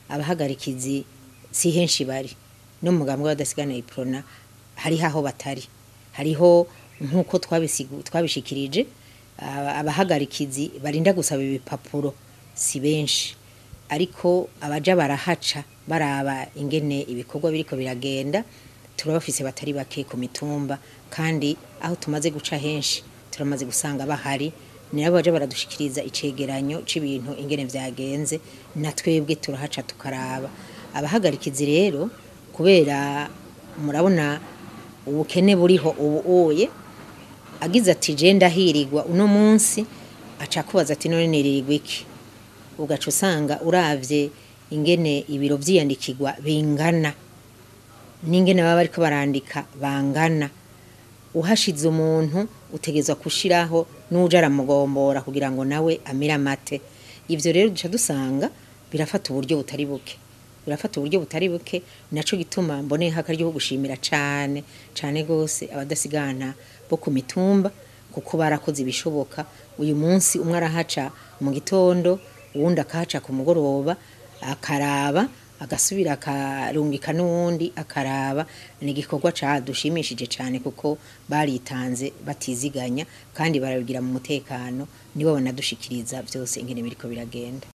abahagarikizi si henshi bari no mu mugambwe w'abadasigana iprona hariho aho batari hariho nk'uko twabisigu- twabishikirije aba- abahagarikizi barinda gusaba ibipapuro si benshi ariko abaja barahaca baraba ingene ibikorwa biriko biragenda turabafise batari bake ku mitumba kandi aho tumaze guca henshi turamaze gusanga bahari ni nabo baje baradushikiriza icegeranyo c'ibintu ingene vyagenze na twebwe turahaca tukaraba abahagarikizi rero kubera murabona ubukene buriho ubu uye agize ati je ndahirigwa uno munsi aca kubaza ati none niririrwa iki ugaca usanga uravye ingene ibiro vyiyandikirwa bingana n'ingene baba bariko barandika bangana uhashize umuntu utegezwa kushiraho n'uje aramugombora kugira ngo nawe amire amate ivyo rero duca dusanga birafata uburyo butari buke birafata uburyo butari buke naco gituma mboneye akaryo ko gushimira cane cane gose abadasigana bo ku mitumba kuko barakoze ibishoboka uyu munsi umwe arahaca mu gitondo uwundi akahaca ku mugoroba akaraba agasubira akarungika n'uwundi akaraba ni igikorwa cadushimishije cane kuko baritanze batiziganya kandi barabigira mu mutekano nibo banadushikiriza vyose ingene biriko biragenda